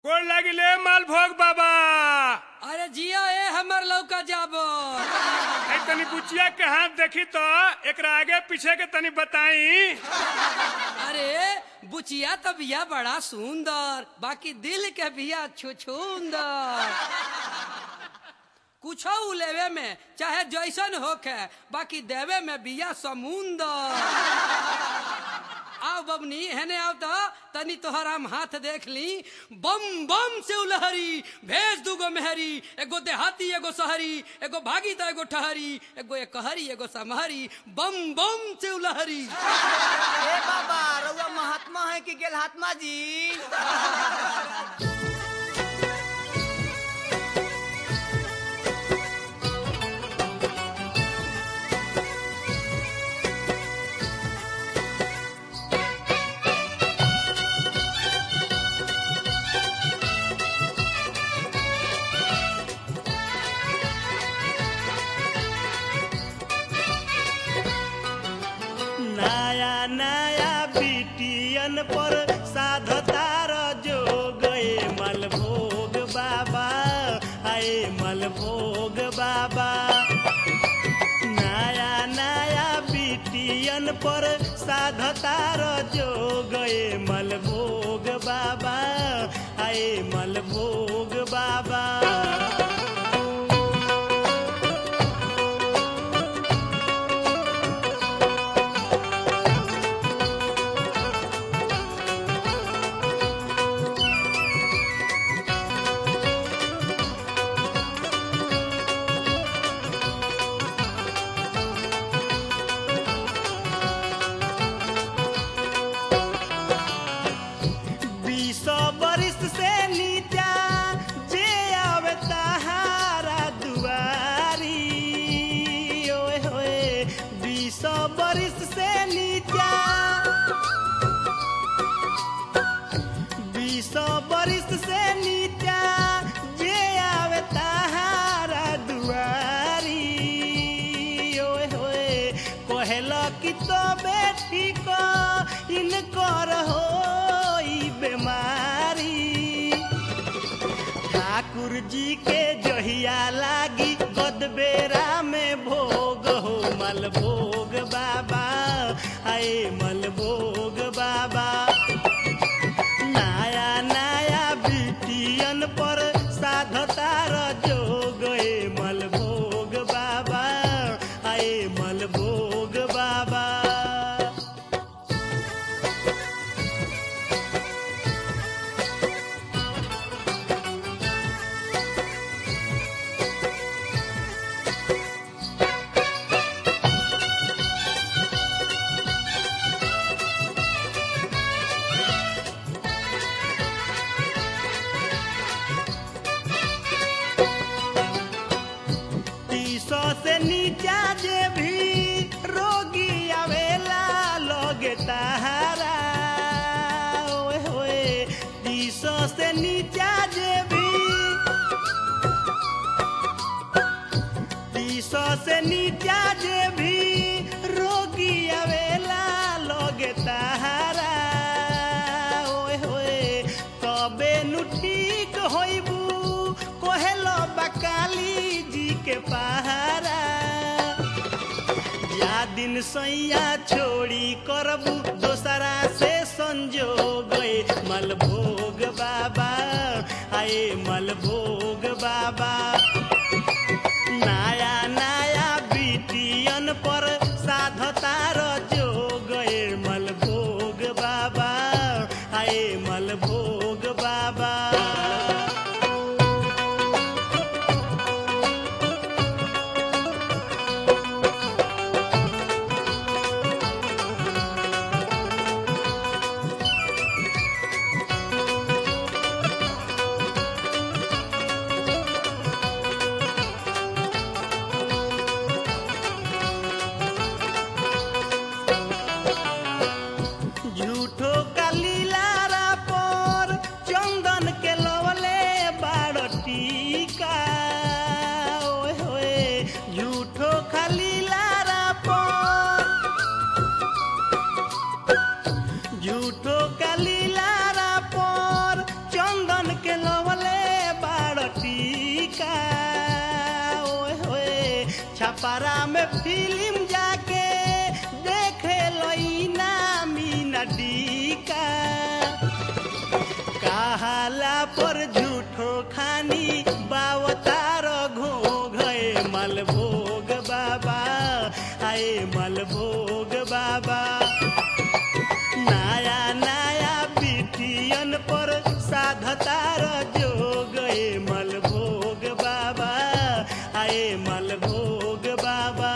गोड़ लागिले माल भोग बाबा अरे जिया ए हमर लौका जाबो ए तनी बुचिया के हाथ देखी तो एकरा आगे पीछे के तनी बताई अरे बुचिया तो बिया बड़ा सुंदर बाकी दिल के बिया छुछुंदर कुछ लेवे में चाहे जैसन होखे बाकी देवे में बिया समुंदर आओ बबनी हेने आओ तो तनी तोहर हम हाथ देख ली बम बम से उलहरी भेज दूगो मेहरी एगो देहाती एगो शहरी एगो भागी तो एगो ठहरी एगो एकहरी एगो समहरी बम बम से उलहरी ए बाबा रउआ महात्मा है कि गेलहात्मा जी नया नया बिटियन पर साधतार जो गए मलभोग बाबा आए मलभोग बाबा नया नया बिटियन पर साधतार जो गए मलभोग बाबा आए मलभोग बाबा बीस बरिस से नीचा जे आवे तहारा दुआरी ओए होए बीस बरिस से नीचा बीस बरिस से नीचा जे आवे तहारा दुआरी ओए होए कहेला कि तो बेटी को इनकर होई बीमारी ठाकुर जी के जहिया लागी गदबेरा में भोग हो मलभोग बाबा आए मलभोग बाबा नया नया बिटियन पर साधतार जो गए मलभोग बाबा आए मलभोग बाबा तीसो से नीचा जे भी रोगी आवेला लगे तहारा ओए होए तीसो से नीचा जे भी तीसो से नीचा जे भी रोगी आवेला लगे तहारा ओए होए कबे नु ठीक होइबू कोहेलो बकाली जी के पहारा या दिन सैया छोड़ी करबू दोसरा से संजोग ए मलभोग बाबा आए मलभोग बाबा नया नया बिटियन पर साधतार जो गए मलभोग बाबा आए मलभोग बाबा झूठो का लीलारा पर चंदन के के लवले बाड़ टीका ओए होए छपरा में फिल्म जाके देखे लईना मीना डीका कहाला पर झूठो खानी बावतार घो गए मलभोग बाबा आए मलभोग बाबा नया नया बिटियन पर साधतार जो गए मलभोग बाबा आए मलभोग बाबा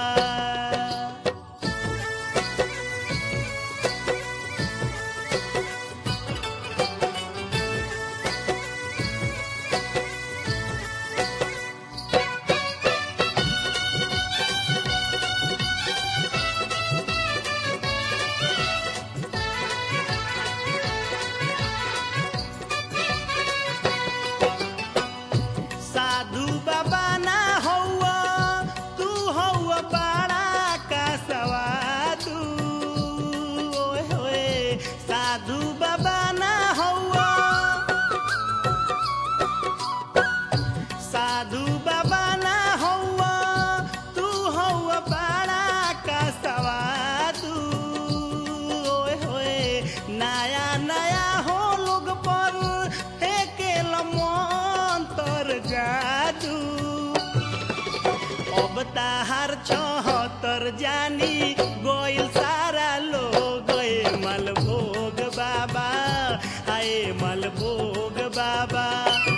साधु बाबा ना हौआ तू हौआ बड़ा का सवादू ओए होए साधु बाबा ना हौआ साधु बाबा ना हौआ तू हौआ बड़ा का सवादू ओए होए नया नया हो लोग पर एके मंतर जादू अब ताहार चौहत्तर जानी गोइल सारा लोग गए मलभोग बाबा आए मलभोग बाबा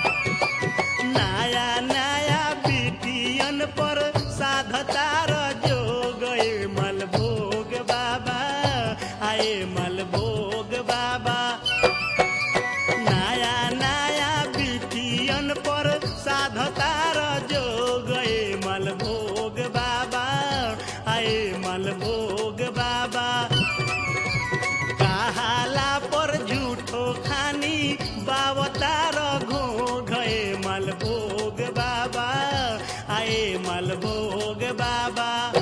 नया नया बिटियन पर साधतार जो गए मलभोग बाबा आए मलभोग बाबा नया नया बिटियन पर साधतार जो गए मलभोग बाबा आए मलभोग बाबा कहाला पर झूठो खानी बावतार घो गए मलभोग बाबा आए मलभोग बाबा